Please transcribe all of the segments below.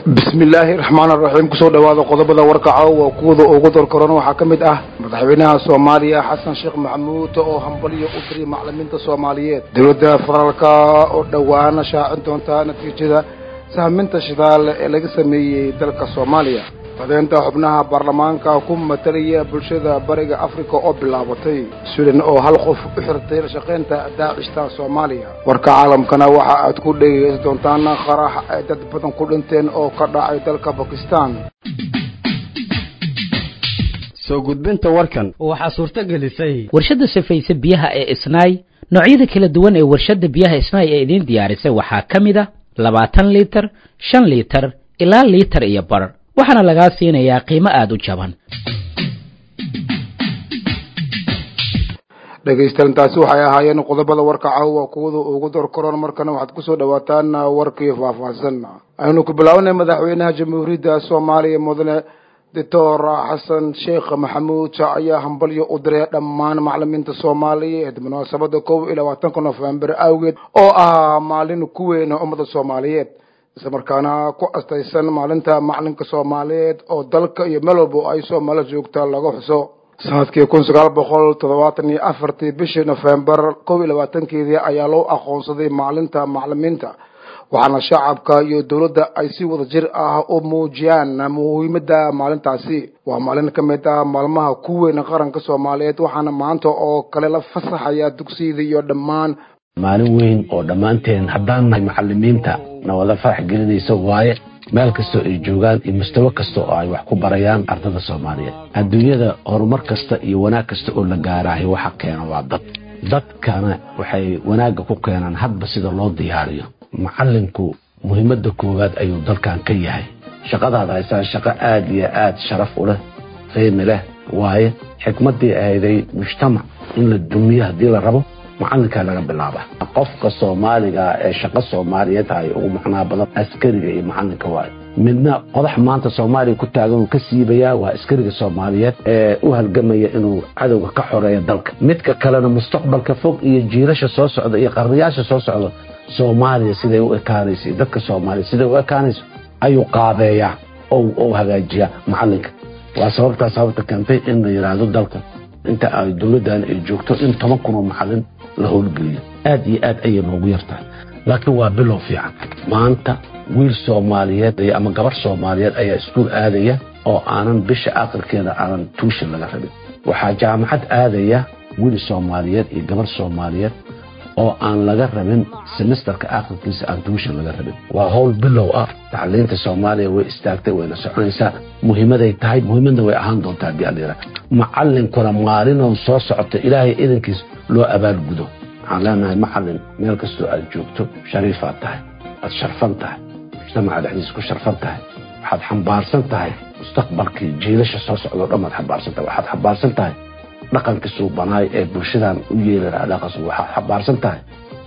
bismi illaahi raxmaan araxiim kusoo dhawaada qodobada warkaca waa kuwada ugu dorkoran waxaa ka mid ah madaxweynaha soomaaliya xasan sheekh maxamuud oo hambalyo u diray macalimiinta soomaaliyeed dowladda federaalka oo dhowaana shaacin doonta natiijada sahminta shidaal ee laga sameeyey dalka soomaaliya codeynta xubnaha baarlamaanka ku matalaya bulshada bariga africa oo bilaabatay swiden oo hal qof u xirtay la shaqaynta daacishta soomaaliya warka caalamkana waxa aad ku dhegeysan doontaan qarax ay dad badan ku dhinteen oo ka dhacay dalka bakistan soo gudbinta warkan waxaa suurto gelisay warshadda safaysa biyaha ee isnaay noocyada kala duwan ee warshadda biyaha isnaay ee idiin diyaarisay waxaa ka mid a labaatan liitar shan liitar ilaa liitar iyo bar waxaana lagaa siinayaa qiimo aada u jaban dhegaystayaal taasi waxay ahaayeen qodobada warka caawa kuwada ugu dorkoran markana waxaad kusoo dhawaataan warkii faahfaahsan aynu ku bilaabanay madaxweynaha jamhuuriyadda soomaaliya mudane doctor xasan sheekh maxamuud ayaa hambalyo u diray dhammaan macalimiinta soomaaliyeed munaasabada kow iyo labaatanka nofembar awgeed oo ah maalin ku weyn ummada soomaaliyeed islamarkaana ku astaysan maalinta macalinka soomaaliyeed oo dalka iyo meel walba ay soomaali joogta laga xuso sanadkii kun sagaal boqol toddobaatan iyo afartii bishii nofembar kow iyo labaatankeedii ayaa loo aqoonsaday maalinta macalimiinta waxaana shacabka iyo dowladda ay si wada jir ah u muujiyaan muhiimada maalintaasi waa maalin ka mid ah maalmaha ku weyn qaranka soomaaliyeed waxaana maanta oo kale la fasaxaya dugsiyada iyo dhammaan maalin weyn oo dhammaanteen haddaan nahay macalimiinta na wada farax gelinaysa waaye meel kastoo ay joogaan iyo mustawo kasta oo ay wax ku barayaan ardada soomaaliyeed adduunyada horumar kasta iyo wanaag kasta oo la gaaraahay waxa keena waa dad dadkana waxay wanaagga ku keenaan hadba sida loo diyaariyo macalinku muhiimadda koowaad ayuu dalkan ka yahay shaqadaad haysaan shaqo aada iyo aada sharaf u leh qiimi leh waaye xikmaddii ahayday mujtamac in la dumiyo haddii la rabo macalinkaa laga bilaaba qofka soomaaliga ee shaqo soomaaliyeed ay ugu macnaa badan askariga iyo macalinka waayo midna qodax maanta soomaaliya ku taagan uu ka siibayaa waa askariga soomaaliyeed ee u halgamaya inuu cadowga ka xoreeyo dalka midka kalena mustaqbalka fog iyo jiilasha soo socda iyo qarniyaasha soo socda soomaaliya siday u ekaanayso iyo dadka soomaaliya siday u ekaanayso ayuu qaabeeyaa oo hagaajiyaa macalinka waa sababtaa sababta keentay in la yidhaahdo dalka inta ay dowladdan ay joogto in toban kun oo macalin la howlgeliyo aad iyo aad ayay noogu yartahay laakiin waa bilow fiican maanta wiil soomaaliyeed ama gabar soomaaliyeed ayaa iskuul aadaya oo aanan bisha aakhirkeeda aanan tuushan laga rabin waxaa jaamacad aadaya wiil soomaaliyeed iyo gabar soomaaliyeed oo aan laga rabin semesterka aakhirkiisa aan tuushan laga rabin waa howl bilow ah tacliinta soomaaliya way istaagtay wayna soconaysaa muhiimaday tahay muhiimadna way ahaan doontaa haddii allayira macalinkuna maalinoo soo socota ilaahay idankiis loo abaalgudo waxaan leenahay macalin meel kastoo aad joogto shariifaad tahay waad sharfan tahay mujtamaca dhexdiisa ku sharfan tahay waxaad xambaarsan tahay mustaqbalkii jiilasha soo socdao dhan baad xambaarsan tahay waxaad xambaarsan tahay dhaqankii suubanaay ee bulshadan u yeeli lahaa dhaqan waxaad xambaarsan tahay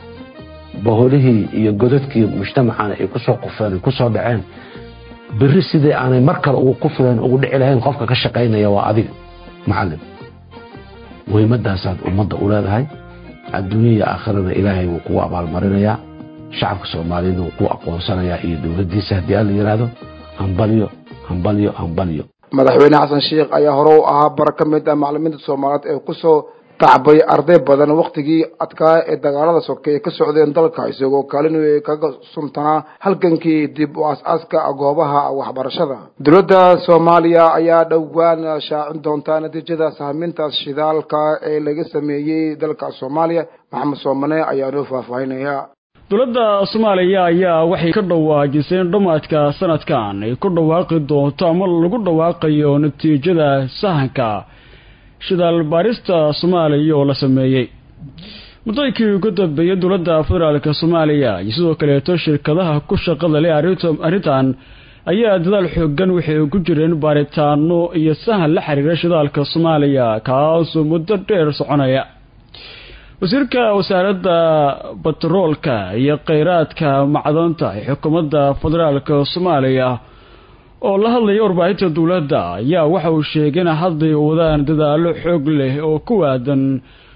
boholihii iyo godadkii mujtamacana ay kusoo qufeen ay kusoo dhaceen beri sidii aanay mar kale ugu kufileen ugu dhici lahayn qofka ka shaqaynaya waa adiga macalin muhiimadaasaad ummadda u leedahay adduunya iyo aakhirana ilaahay wuu kugu abaalmarinayaa shacabka soomaaliyeedna wuu ku aqoonsanayaa iyo dowladdiisa haddii alla yidhaahdo hambalyo hambalyo hambalyo madaxweyne xasan sheekh ayaa hore u ahaa bar ka mid ah macalimiinta soomaaliyeed ee kusoo tacbay arday badan waktigii adkaa ee dagaalada sokeeye ka socdeen dalka isagoo kaalin kaga suntanaa halgankii dib u as-aaska goobaha waxbarashada dowladda soomaaliya ayaa dhowaan shaacin doonta natiijada sahminta shidaalka ee laga sameeyey dalka soomaaliya maxamed soomane ayaa noo faahfaahinaya dowladda soomaaliya ayaa waxay ka dhawaajisay in dhammaadka sanadkan ay ku dhawaaqi doonto ama lagu dhawaaqayo natiijada sahanka shidaal baarista soomaaliya oo la sameeyey muddooyinkii ugu dambeeyay dowladda federaalka soomaaliya iyo sidoo kaleeto shirkadaha ku shaqada leh arrintan ayaa dadaal xoogan waxay ugu jireen baaritaano iyo sahan la xiriira shidaalka soomaaliya kaasoo muddo dheer soconaya wasiirka wasaaradda batroolka iyo kheyraadka macdanta ee xukuumadda federaalka soomaaliya oo la hadlaya warbaahinta dowladda ayaa waxa uu sheegay in hadday wadaan dadaalo xoog leh oo ku waadan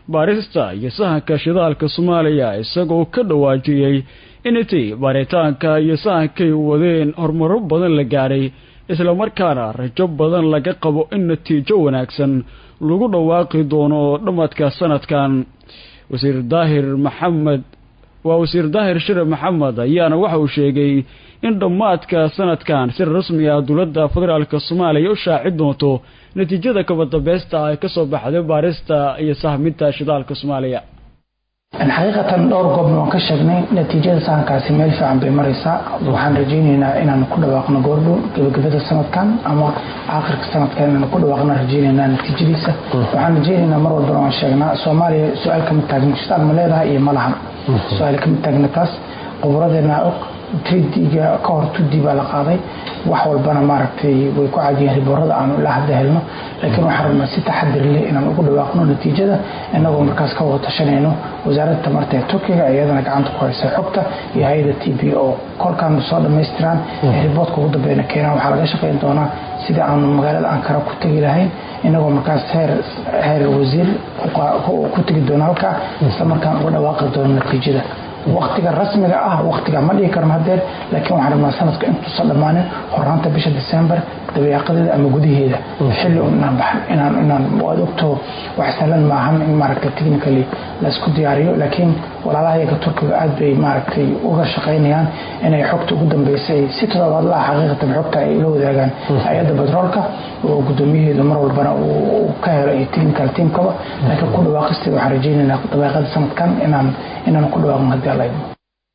baarista iyo sahanka shidaalka soomaaliya isagoo ka dhawaajiyey in intii baaritaanka iyo sahankay wadeen horumaro badan la gaadhay islamarkaana rajo badan laga qabo in natiijo wanaagsan lagu dhawaaqi doono dhammaadka sanadkan wasiir daahir maxamed waa wasiir daahir shire maxamed ayaana waxa uu sheegay in dhammaadka sanadkan si rasmi ah dowladda federaalka soomaaliya u shaaci doonto natiijada kabadambaysta ay ka soo baxday baarista iyo sahminta shidaalka soomaaliya xaqiiqatan dhowr goobna waan ka sheegnay natiijada sahankaasi meel fiican bay maraysaa waxaan rajaynaynaa inaan ku dhawaaqno goordhow gebagabada sanadkan ama aakhirka sanadkan inaan ku dhawaaqno rajaynaynaa natiijadiisa waxaan rajaynaynaa mar walbana waan sheegnaa soomaaliya su-aal kama taagna shidaal ma leedahay iyo ma lahan su-aal kama taagna taas khuburadeena og tridiga ka hor tudi baa la qaaday wax walbana maaragtay way ku caadiyeen riboorada aanu ilaa hadda helno laakiin waxaan rabnaa si taxadir leh inaan ugu dhawaaqno natiijada inagoo markaas ka wada tashanayno wasaaradda tamarta ee turkiga iyadana gacanta ku haysa xogta iyo hay-ada t b o kolkaan soo dhammaystiraan ee riboodka ugu dambeyna keenaan waxaa laga shaqayn doonaa sidii aanu magaalada ankara ku tegi lahayn inagoo markaas heer heer wasiir ku tegi doono halkaa isla markaan uga dhawaaqi doono natiijada waktiga rasmiga ah waktiga ma dhigi karno hadeer laakiin waxaan rabnaa sanadka intuusan dhammaanin horaanta bisha december dabeeqadeeda ama gudaheeda xilli inaan baxan inaan inaan waad ogto wax sahlan maahan in maaragtay technically laisku diyaariyo laakiin walaalahayaga turkiga aad bay maaragtay uga shaqaynayaan inay xogta ugu dambeysay si toddobaad la xaqiiqatan xogta ay la wadaagaan hay-adda batroolka oo guddoomiyaheedu mar walbana uu ka helo iyo technical teamkaba laakiin ku dhawaaqisteeda waxaan rajaynaynaa dabeeqada sanadkan inaan inaan ku dhawaaqno haddii alla idmo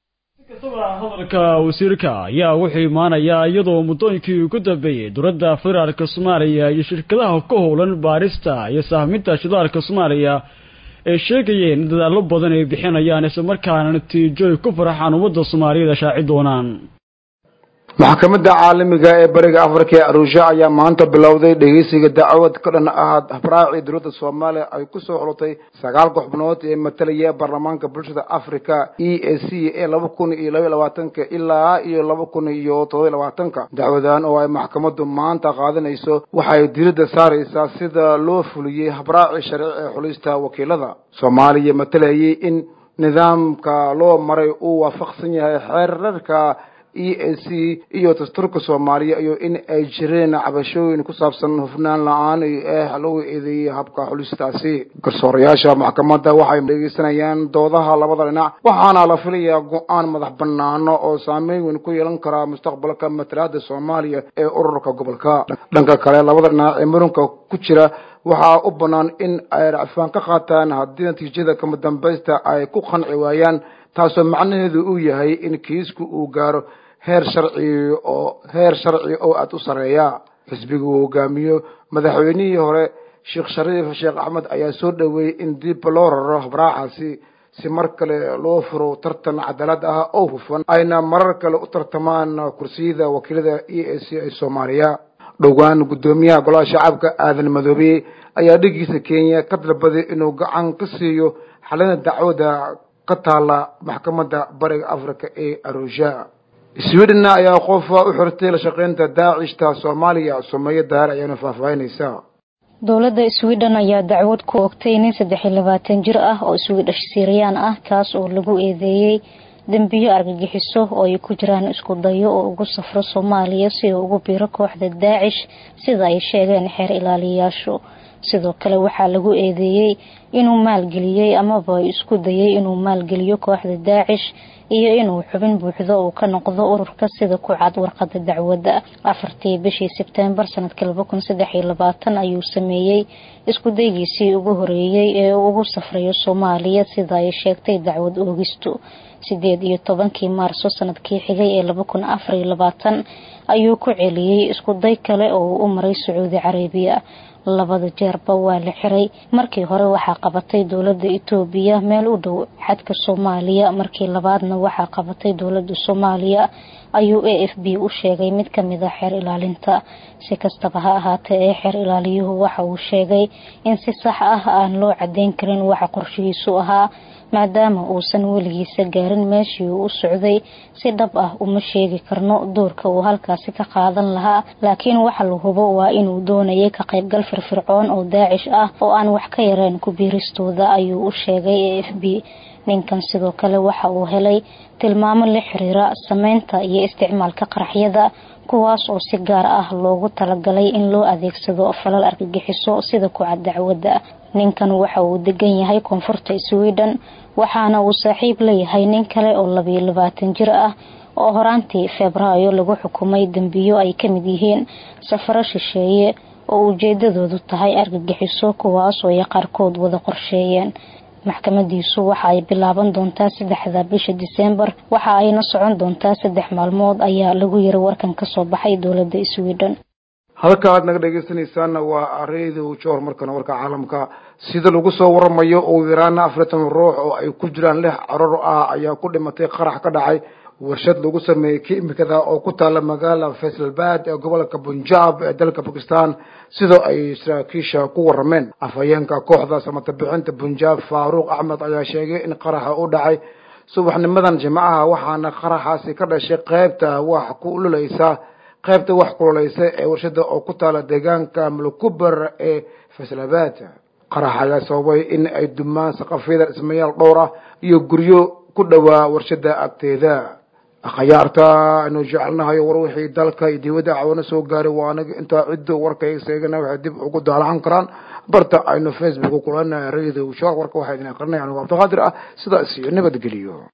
hadalka wasiirka ayaa wuxuu imaanayaa iyadoo muddooyinkii ugu dambeeyey dowladda federaalka soomaaliya iyo shirkadaha ka howlan baarista iyo sahminta shidaalka soomaaliya ay sheegayeen in dadaallo badan ay bixinayaan islamarkaana natiijo ay ku faraxaan ummadda soomaaliyeed shaaci doonaan maxkamadda caalamiga ee bariga afrika ee aruusha ayaa maanta bilowday dhegeysiga dacwad ka dhan ah habraacii dowladda soomaaliya ay ku soo xulotay sagaalka xubnood ee matalaya baarlamaanka bulshada africa e a c ee laba kun iyo laba iyo labaatanka ilaa iyo laba kun iyo todoba iyo labaatanka dacwadan oo ay maxkamaddu maanta qaadanayso waxay diiradda saaraysaa sida loo fuliyey habraacii sharci ee xulista wakiilada soomaaliya matalayay in nidaamka loo maray uu waafaqsan yahay xeerarka e a c iyo dastuurka soomaaliya iyo in ay jireen cabashooyin ku saabsan hufnaan la-aan iyo eex lagu eedeeyey habka xulistaasi garsoorayaasha maxkamadda waxay dhegeysanayaan doodaha labada dhinac waxaana la filayaa go-aan madax banaano oo saameyn weyn ku yeelan karaa mustaqbalka matalaada soomaaliya ee ururka gobolka dhanka kale labada dhinac ee murunka ku jira waxaa u bannaan in ay racfaan ka qaataan haddii natiijada kama dambaysta ay ku qanci waayaan taasoo macnaheedu uu yahay in kiisku uu gaaro heer sharci oo heer sharci oo aada u sarreeya xisbiga uu hogaamiyo madaxweynihii hore sheekh shariif sheekh axmed ayaa soo dhoweeyey in dib loo raro habraacaasi si mar kale loo furo tartan cadaalad ah oo hufan ayna marar kale u tartamaan kursiyada wakiilada e a c ee soomaaliya dhowaan guddoomiyaha golaha shacabka aadan madoobe ayaa dhigiisa kenya ka dalbaday inuu gacan ka siiyo xalina dacwada ka taala maxkamadda bariga africa ee arusha sweden ayaa qof u xirtay la shaqeynta daacishta soomaaliya sumeeyo daar ayaana faahfaahinaysaa dowladda sweden ayaa dacwad ku ogtay nin saddex iyo labaatan jir ah oo swiidhash siiriyaan ah kaas oo lagu eedeeyey dembiyo argagixiso oo ay ku jiraan isku dayo oo ugu safro soomaaliya si uu ugu biiro kooxda daacish sida ay sheegeen xeer ilaaliyayaashu sidoo kale waxaa lagu eedeeyey inuu maalgeliyey amaba isku dayay inuu maalgeliyo kooxda daacish iyo inuu xubin buuxdo uu ka noqdo ururka sida ku cad warqada dacwadda afartii bishii sebteembar sanadkii laba kun saddex iyo labaatan ayuu sameeyey isku daygiisii ugu horeeyey ee uu ugu safrayo soomaaliya sida ay sheegtay dacwad oogistu sideed iyo tobankii maarso sanadkii xigay ee laba kun afar iyo labaatan ayuu ku celiyey isku day kale oo uu u maray sacuudi carabiya labada jeerba waa la xiray markii hore waxaa qabatay dowladda itoobiya meel u dhow xadka soomaaliya markii labaadna waxaa qabatay dowladda soomaaliya ayuu a f b u sheegay mid kamid a xeer ilaalinta si kastaba ha ahaatee ee xeer ilaaliyuhu waxa uu sheegay in si sax ah aan loo cadeyn karin waxa qorshihiisu ahaa maadaama uusan weligiisa gaarin meeshii uu u socday si dhab ah uma sheegi karno doorka uu halkaasi ka qaadan lahaa laakiin waxa la hubo waa inuu doonayay ka qaybgal firfircoon oo daacish ah oo aan wax ka yareen ku biiristooda ayuu u sheegay a f b ninkan sidoo kale waxa uu helay tilmaamo la xiriira sameynta iyo isticmaalka qaraxyada kuwaas oo si gaar ah loogu talagalay in loo adeegsado falal argagixiso sida kucad dacwadda ninkan waxa uu degan yahay koonfurta sweden waxaana uu saaxiib leeyahay nin kale oo labiyo labaatan jir ah oo horaantii febraayo lagu xukumay dembiyo ay ka mid yihiin safaro shisheeye oo ujeedadoodu tahay argagixiso kuwaas oo ay qaarkood wada qorsheeyeen maxkamadiisu waxa ay bilaaban doontaa saddexda bisha diseembar waxa ayna socon doontaa saddex maalmood ayaa lagu yiri warkan kasoo baxay dowladda sweden halka aad naga dhegeysanaysaana waa radio jor markana warka caalamka sida lagu soo waramayo ugu yaraana afartan ruux oo ay ku jiraan lix caror ah ayaa ku dhimatay qarax ka dhacay warshad lagu sameeyey kiimikada oo ku taala magaala faisalbad ee gobolka punjab ee dalka bakistan sidoo ay saraakiisha ku warameen afhayeenka kooxda samata bixinta punjab faaruuq axmed ayaa sheegay in qaraxa u dhacay subaxnimadan jimcaha waxaana qaraxaasi ka dhashay qeybta wax ku ululaysa qaybta wax kululeysa ee warshada oo ku taala deegaanka mulkuber ee faisalabad qarax ayaa sababay in ay dumaan saqafyada dhismayaal dhowr ah iyo guryo ku dhowaa warshada agteeda akhyaarta aynu jecelnahay war wixii dalka iyo dibadda cawana soo gaaray waa anaga intaa cidda warkayga seegana waxay dib ugu daalacan karaan barta aynu facebook kulanahay radio shor warka waxaa idin aqrinaya anigu cabdiqaadir ah sidaas iyo nabadgeliyo